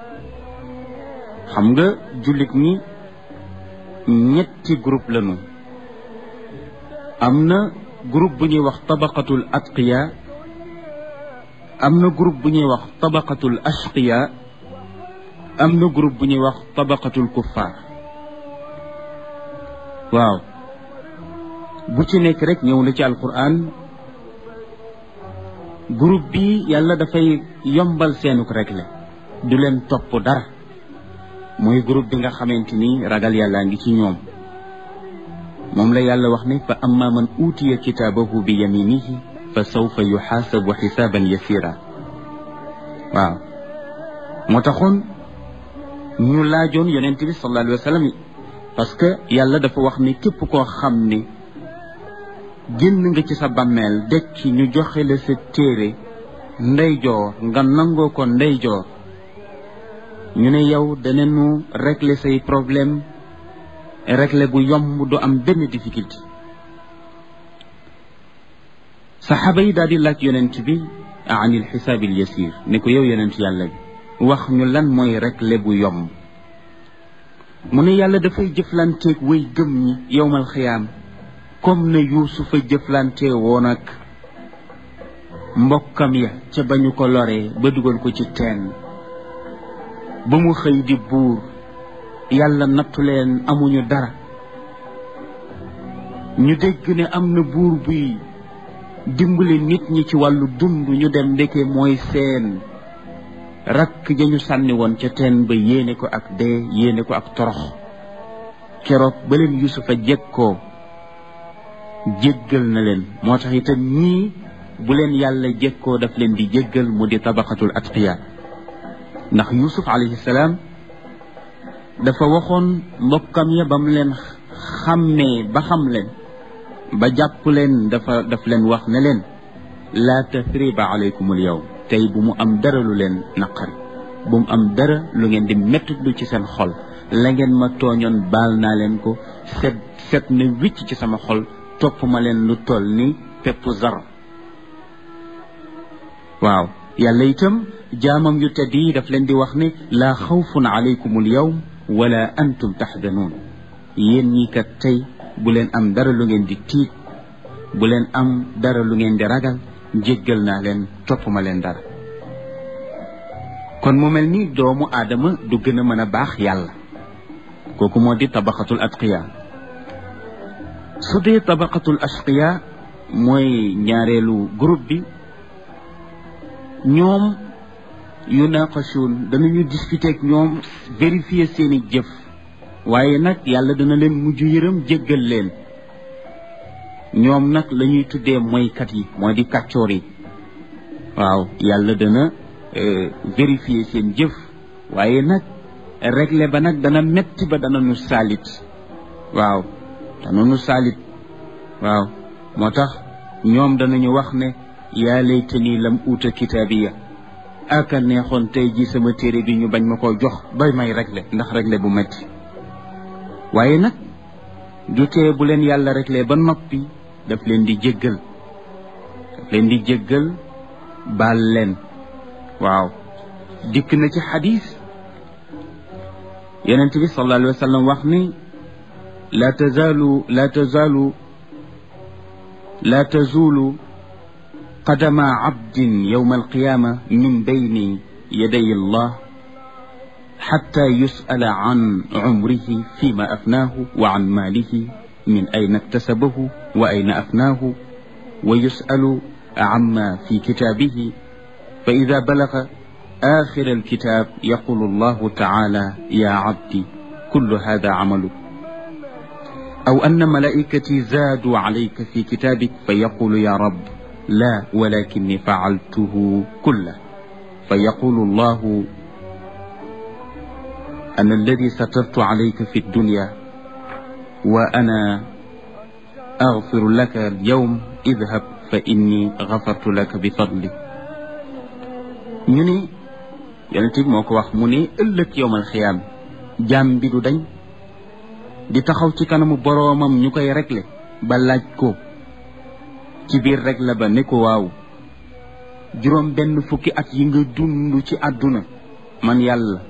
xam nga jullit ñi ñetti groupe lañu am na groupe bu ñuy wax tabaqatul atqiya am na groupe bu ñuy wax tabaqatul ashqiya am na groupe bu ñuy wax tabaqatul kuffar waaw bu ci nekk rek ñëw na ci alquran groupe bi yàlla dafay yombal seenuk régler du leen topp dara mooy groupe bi nga xamante ni ragal yàllaa ngi ci ñoom moom la yàlla wax ne fa amma man uutiya kitaabahu bi yaminihi fa sawfa yuxaasabu xisaaban yasira waaw moo taxoon ñu laajoon yonent bi sallallahu alayhi wa sallam parce que yàlla dafa wax ni képp koo xam ni génn nga ci sa bàmmeel dekki ñu joxe la sa téere ndeyjoor nga nangoo ko ndeyjoor ñu ne yow danañu régler say problème régler bu yomb du am benn difficulté saxaaba yi daal di laaj yonent bi anil xisaabil yasir ne ko yow yonent yàlla bi wax ñu lan mooy régler bu yomb mu ne yàlla dafay jëflanteeg way gëm ñi yowmal xiyaam comme ne yuusufa jëflante woon ak mbokkam ya ca ba ñu ko loree ba dugal ko ci teen ba mu xëy di buur yàlla nattu leen amuñu dara ñu dégg ne am na buur buy dimbali nit ñi ci wàllu dund ñu dem ndeke mooy seen rakk ja ñu sànni woon ca teen ba yéene ko ak dee yéene ko ak torox keroog ba leen yusufa jekkoo jéggal na leen moo tax itam ñii bu leen yàlla jekkoo daf leen di jéggal mu di tabaqatul atqiya ndax yusuf alayhi salaam dafa waxoon mbokkam ya ba mu leen xàmmee ba xam leen ba jàpp leen dafa daf leen wax ne leen laa tathriba alaykumul yawm tey bu mu am dara lu leen naqari bu mu am dara lu ngeen di mettitlu ci seen xol la ngeen ma tooñoon baal naa leen ko set set na wicc ci sama xol topp ma leen lu toll ni pepp zar waaw yàlla itam jaamam yu tedd yi daf leen di wax ne laa xawfun alaykumul yawm wala antum taxdanuun yéen ñi kat tey bu leen am dara lu ngeen di tiit bu leen am dara lu ngeen di ragal jéggal naa leen topp ma leen dara kon mu mel ni doomu aadama du gën a mën a baax yàlla kooku moo di tabaqatul atqiya su dee tabaqatul ashqiya mooy ñaareelu groupe bi ñoom yunaqashuun danañu discuter ak ñoom vérifier seeni jëf waaye nag yàlla dana leen mujj yërëm jéggal leen ñoom nag la ñuy tuddee moykat yi mooy di kàccoor yi waaw yàlla dana vérifier seen jëf waaye nag régler ba nag dana metti ba dana nu saalit waaw dana nu saalit waaw moo tax ñoom danañu wax ne yaa laytani lam uuta kitaabiya aka neexoon tey ji sama téere bi ñu bañ ma koo jox bay may régler ndax régler bu metti waaye nag du tee bu leen yàlla régler ba noppi daf leen di jéggal daf leen di jéggal baal leen waaw dikk na ci xadis yonent bi sallallahu alayhi wa sallam wax ni la tazaalu la tazaalu la tazulu qadama abdin yowma alqiyama min bayni yaday allah xatta yusala an cumrihi fima afnaahu wa an maalihi min ayna iktasabahu wa ayna afnaahu wa yusalu عما في كتابه فإذا بلغ آخر الكتاب يقول الله تعالى يا عبدي كل هذا عملك أو أن ملائكتي زادوا عليك في كتابك فيقول يا رب لا ولكني فعلته كله فيقول الله أنا الذي سترت عليك في الدنيا وأنا أغفر لك اليوم اذهب fa inni gafartu laka bi fadli ñu ni yonent bi moo ko wax mu ne ëllëg yowmal xiyaam jaam bi du dañ di taxaw ci kanamu boroomam ñu koy régler ba laaj ko ci biir régler ba ne ko waaw juróom benn fukki at yi nga dund ci àdduna man yàlla